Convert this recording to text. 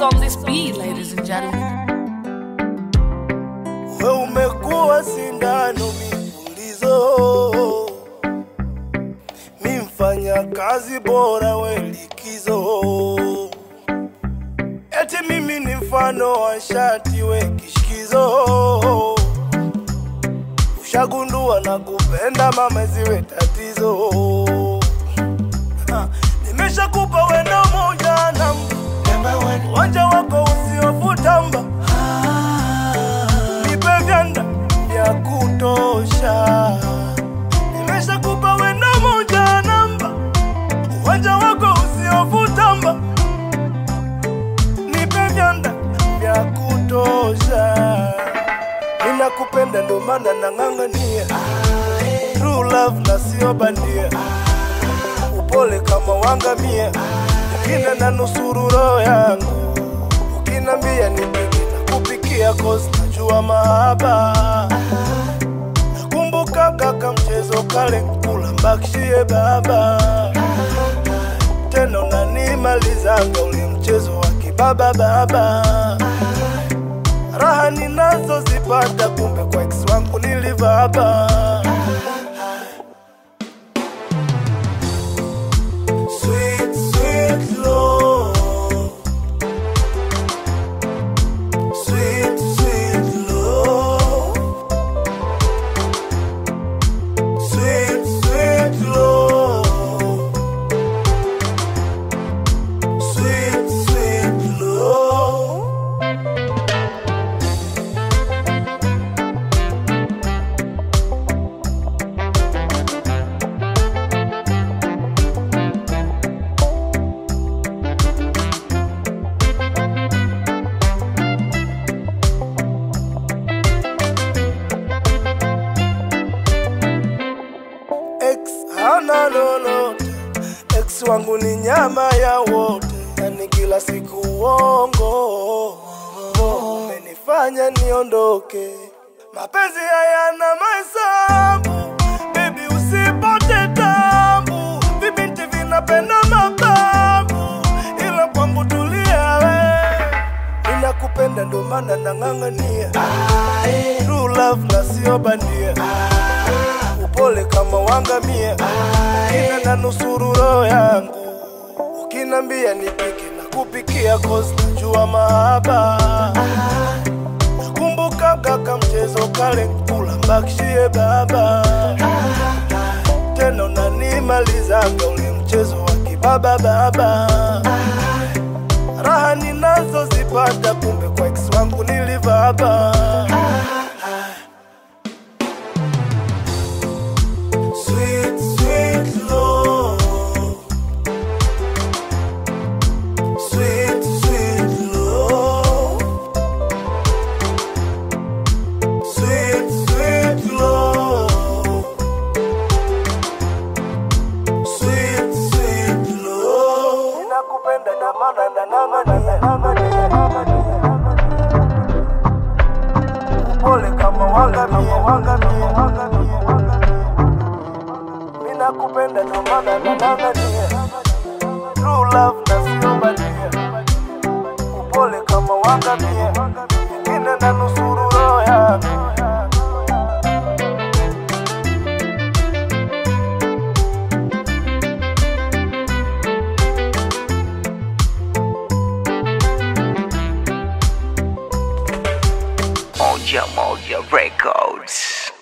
on this beat, ladies and gentlemen. We umekuwa sindano mipulizo, mi mfanya kazi bora we likizo, eti mimi ni mfano wa shati we kishikizo, ushagundua na kupenda mama ziwe tatizo. Ha, Nimeshakupa wendo moja namba, wanja wako usiofutamba nipe vyanda vya kutosha. Nimeshakupa wendo moja namba, uwanja wako usiovutamba. Nipe vyanda vya kutosha. Ninakupenda ndo maana nang'ang'ania true love na sio bandia, upole kama wangamia, ukina na nusuru roho yangu ukinambia nipike na kupikia kozi najua mahaba nakumbuka kaka mchezo kale kula mbakishie baba tena unanimalizanga ule mchezo wa kibaba baba raha ninazozipata kumbe kwa ex wangu nilivaba Sweet, sweet love Sweet, sweet love. Sweet, sweet love. Sweet, sweet love. Ex hana lolote, ex wangu ni nyama ya wote, yani kila siku uongo umenifanya niondoke. Mapenzi hayana mahesabu, baby usipote tabu, vibinti vinapenda mababu, ila kwangu tulia we, ninakupenda ndo maana nang'ang'ania true love na sio bandia upole kama wangamia, ina na nusuru roho yangu. Ukinambia nipike na kupikia kozi najua mahaba. Nakumbuka kaka mchezo kale kula mbakishie baba, tena unanimalizaga ule mchezo wa kibaba baba. Raha ninazozipata kumbe kwa ex wangu nilivaba. Sweet, sweet love. Sweet, sweet love. Sweet, sweet love. Sweet, sweet love. Ninakupenda na maana na nang'ania, nang'ania, nang'ania, nang'ania. Pole kama wangamia, wangamia, wangamia, wangamia. Ninakupenda ndo maana nang'ang'ania True love na sio bandia Upole kama wangamia Ingine na nusuru roho yangu Moja Moja Records.